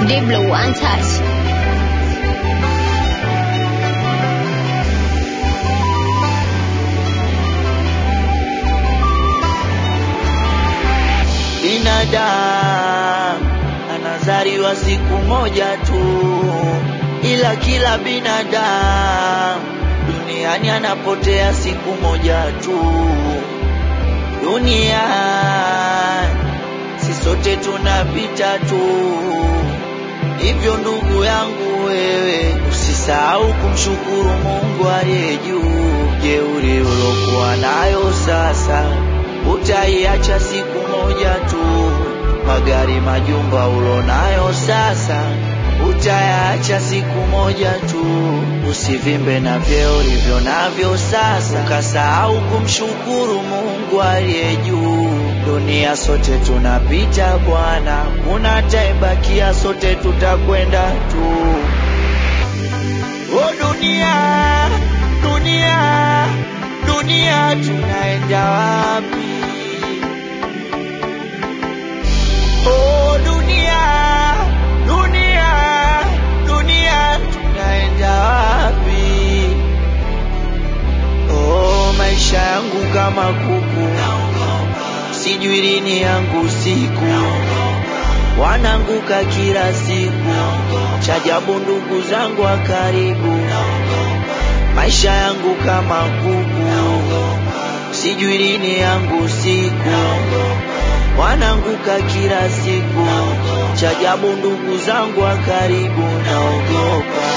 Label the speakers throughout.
Speaker 1: Diblo one touch.
Speaker 2: Binadamu anazaliwa siku moja tu, ila kila binadamu duniani anapotea siku moja tu. Duniani si sote tunapita tu, hivyo ndugu yangu wewe usisahau kumshukuru Mungu aliye juu. Jeuri ulokuwa nayo sasa utaiacha siku moja tu. Magari, majumba ulonayo sasa utayaacha siku moja tu. Usivimbe na vyeo ulivyo navyo sasa, ukasahau kumshukuru Mungu aliye juu. Dunia sote tunapita bwana, kuna atayebakia, sote tutakwenda tu. O dunia, dunia, dunia, tunaenda wapi? Oh dunia, dunia, dunia, tunaenda wapi? Oh maisha yangu kama kuku, sijui lini yangu siku, wananguka kila siku, chajabu ndugu zangu wa karibu, maisha yangu kama kuku, sijui lini yangu siku wananguka kila siku, chajabu ndugu zangu wa karibu, naogopa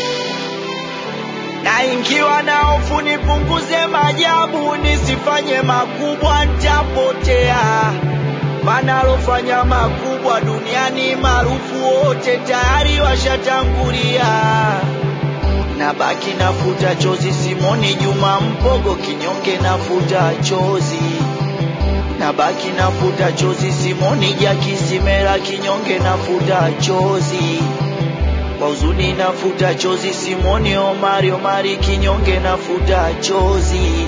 Speaker 2: naingiwa na hofu, nipunguze majabu, nisifanye makubwa, ntapotea. Maana alofanya makubwa duniani maarufu wote tayari washatangulia. Nabaki nafuta chozi, Simoni Juma Mpogo kinyonge, nafuta chozi nabaki nafuta chozi, Simoni Jaki Simela kinyonge, nafuta chozi kwa huzuni, nafuta chozi, Simoni Omari Omari kinyonge, nafuta chozi.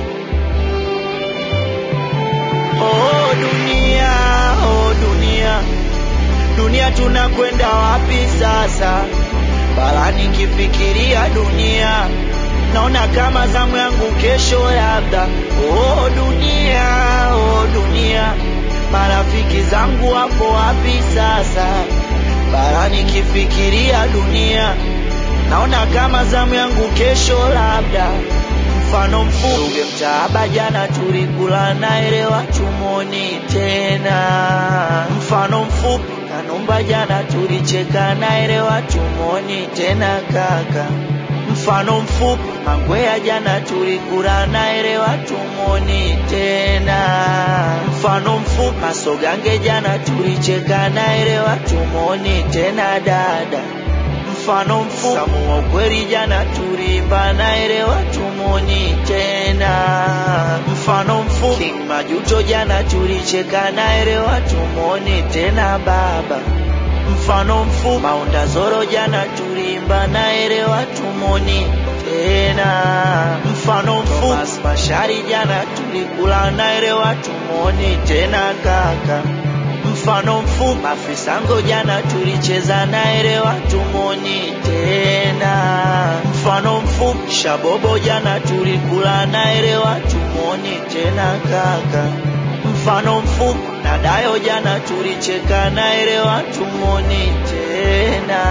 Speaker 2: Oh dunia, oh dunia, dunia tunakwenda wapi sasa? Bala nikifikiria dunia naona kama zamu yangu kesho labda. Oh dunia, oh dunia, marafiki zangu wapo wapi sasa? Bara nikifikiria dunia naona kama zamu yangu kesho labda. Mfano mfuge mtaaba, jana tulikula naelewa tumoni tena. Mfano mfupi Kanumba, jana tulicheka naelewa tumoni tena kaka mfano mfupi Mangwea jana tulikula naelewa tumoni tena. Mfano mfupi Masogange jana tulicheka naelewa tumoni tena dada. Mfano mfupi Samu wa ukweli jana tulimba naelewa tumoni tena. Mfano mfupi King Majuto jana tulicheka naelewa tumoni tena baba mfano mfupi Maunda Zoro jana tulimba naelewa tumoni tena. Mfano mfupi Thomas Mashari jana tulikula naelewa tumoni tena kaka. Mfano mfupi Mafisango jana tulicheza naelewa tumoni tena. Mfano mfupi Shabobo jana tulikula naelewa tumoni tena kaka. Mfano mfupi na Dayo jana tulicheka naelewa tumoni tena.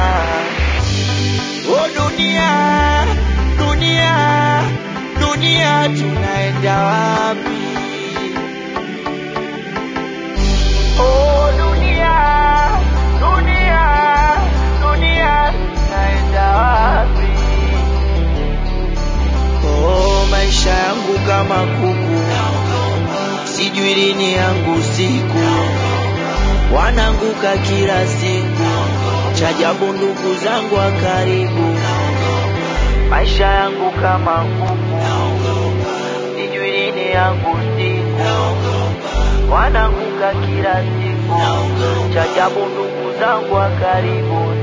Speaker 2: O dunia, dunia, dunia, tunaenda wapi? O dunia, dunia, dunia, tunaenda wapi? Oh, maisha yangu kama kuku sijui lini yangu siku, wananguka kila siku, chajabu ndugu zangu wa karibu, maisha yangu kama kuku, sijui lini yangu siku, wananguka kila siku, chajabu ndugu zangu wa karibu,